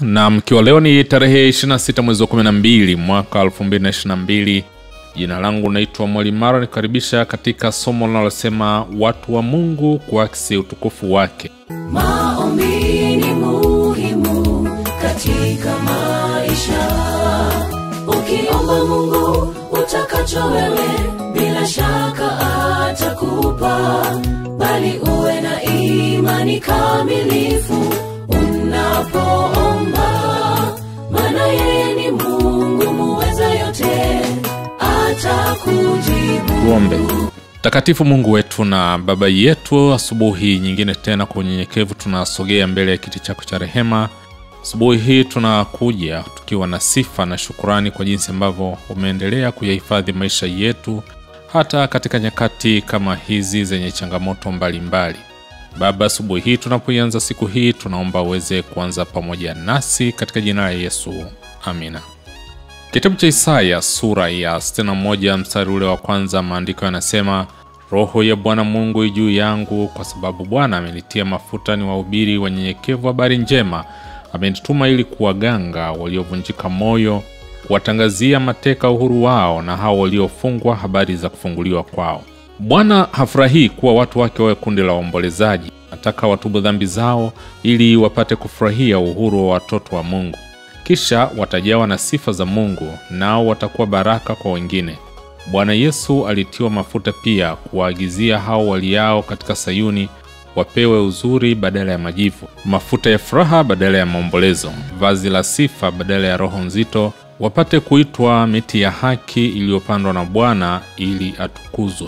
na mkiwa leo ni tarehe 26 mwezi wa 12 mwaka 2022 jina langu naitwa mwalimaro nikaribisha katika somo linalosema watu wa mungu kuakisi utukufu wake maombi ni muhimu katika maisha ukiomba mungu utakacho wewe bila shaka atakupa bali uwe na imani kamilifu unapoomba maana yeye ni mungu muweza yote atakujibu tuombe takatifu mungu wetu na baba yetu asubuhi nyingine tena kwa unyenyekevu tunasogea mbele ya kiti chako cha rehema asubuhi hii tunakuja tukiwa na sifa na shukurani kwa jinsi ambavyo umeendelea kuyahifadhi maisha yetu hata katika nyakati kama hizi zenye changamoto mbalimbali mbali. baba asubuhi hii tunapoianza siku hii tunaomba uweze kuanza pamoja nasi katika jina la yesu amina kitabu cha isaya sura ya 61 mstari ule wa kwanza maandiko yanasema roho ya bwana mungu juu yangu kwa sababu bwana amenitia mafuta ni wahubiri wanyenyekevu habari njema amenituma ili kuwaganga waliovunjika moyo kuwatangazia mateka uhuru wao na hao waliofungwa habari za kufunguliwa kwao bwana hafurahii kuwa watu wake wawe kundi la waombolezaji nataka watubu dhambi zao ili wapate kufurahia uhuru wa watoto wa mungu kisha watajawa na sifa za mungu nao watakuwa baraka kwa wengine bwana yesu alitiwa mafuta pia kuwaagizia hao waliao katika sayuni wapewe uzuri badala ya majivu mafuta ya furaha badala ya maombolezo vazi la sifa badala ya roho nzito wapate kuitwa miti ya haki iliyopandwa na bwana ili atukuzwe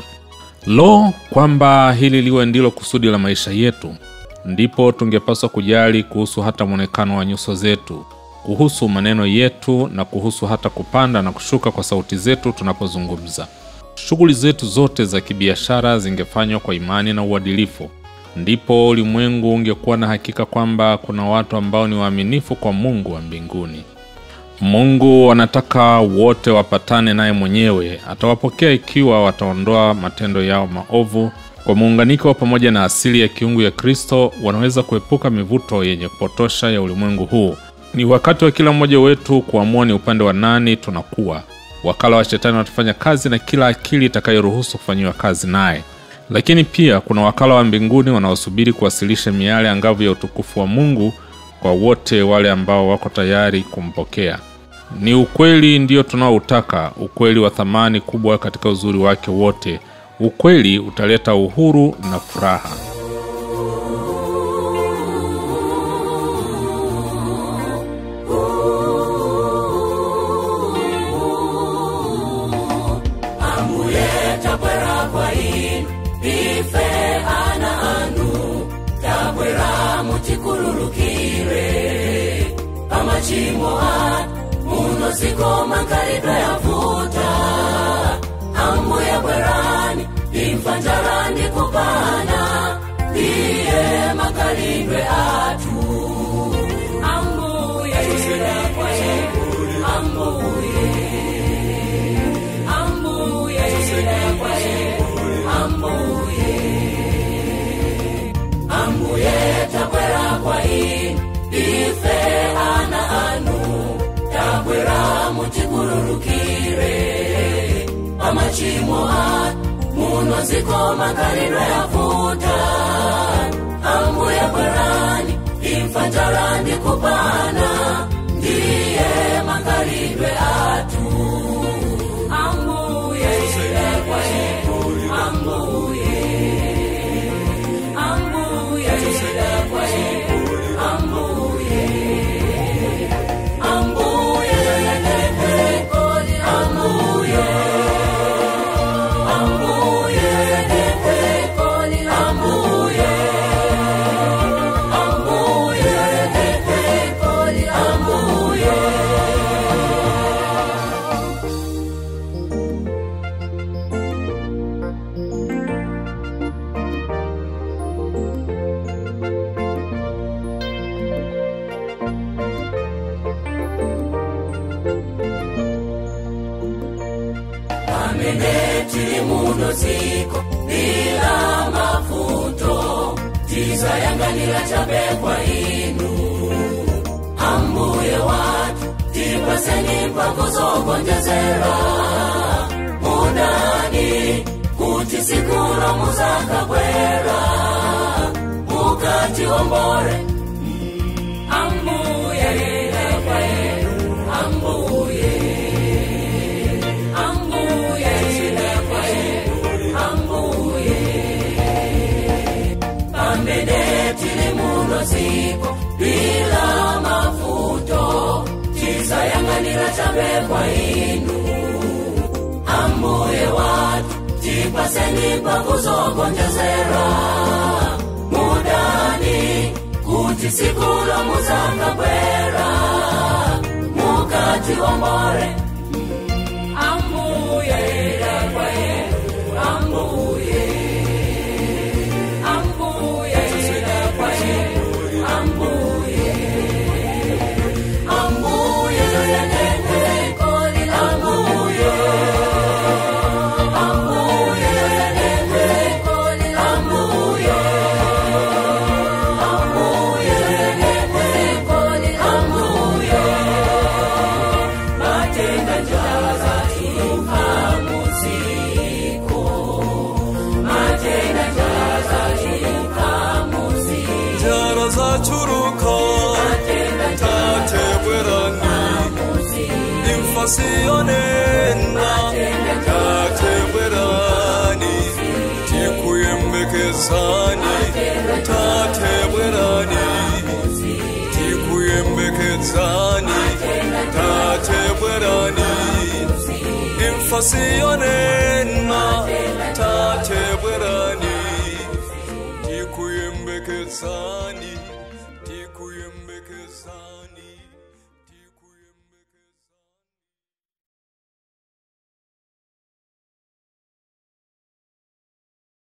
lo kwamba hili liwe ndilo kusudi la maisha yetu ndipo tungepaswa kujali kuhusu hata mwonekano wa nyuso zetu kuhusu maneno yetu na kuhusu hata kupanda na kushuka kwa sauti zetu tunapozungumza shughuli zetu zote za kibiashara zingefanywa kwa imani na uadilifu ndipo ulimwengu ungekuwa na hakika kwamba kuna watu ambao ni waaminifu kwa mungu wa mbinguni mungu anataka wote wapatane naye mwenyewe atawapokea ikiwa wataondoa matendo yao maovu kwa muunganiko pamoja na asili ya kiungu ya kristo wanaweza kuepuka mivuto yenye kupotosha ya ulimwengu huu ni wakati wa kila mmoja wetu kuamua ni upande wa nani tunakuwa wakala wa shetani watafanya kazi na kila akili itakayoruhusu kufanyiwa kazi naye lakini pia kuna wakala wa mbinguni wanaosubiri kuwasilisha miale angavu ya utukufu wa mungu kwa wote wale ambao wako tayari kumpokea ni ukweli ndio tunaoutaka ukweli wa thamani kubwa katika uzuri wake wote ukweli utaleta uhuru na furaha tabwera kwa inu ife ana anu tabwera mutikululukire pamachimo anu muno zikoma nkalibe yavuta ambuye bwerani imfa njala ndi kupana iye makalidwe atu ambuye kwa inu ambuye ambuye kwa inu ambuye ambuye tabwera kwa inu ife ana anu tabwera mutikululukire pamachimo anu muno zikoma kalidwe yavuta ambuye bwerani imfa njala ndi kupana ndiye makalidwe atu ambuye kwa inu ambuye ambuye kwa inu ambuye ambuye koli ambuye ambuye koli ambuye ambuye koli ambuye ameneti muno ziko bila mafuto tiza yanganila chabekwa inu ambu kuzogonjezera mudani kuti sikulo muzakabwera mukati wombore ambuye lekwaye ambuye ambuye lekwaye ambuye pamene tili muno ziko bila mavuto tisayang'anira chabe kwa inu ambuye watu tipaseni pakuzogonjezera mudani kuti sikulo muzakabwera mukati wombore ambuye lekwaye ambuye ambuye lekwaye ambuye ambuye lekwaye ambuye ambuye lekwaye ambuye ambuye lekwaye ambuye matenda jaza ikamuziko matenda jaza ikamuziko njara zacuruka tatebwerani imfasiyonena tatebwerani tikuyembekezani tatebwerani tikuyembekezani tatebwerani imfasiyonena tatebwerani tikuyembekezani tikuyembekezani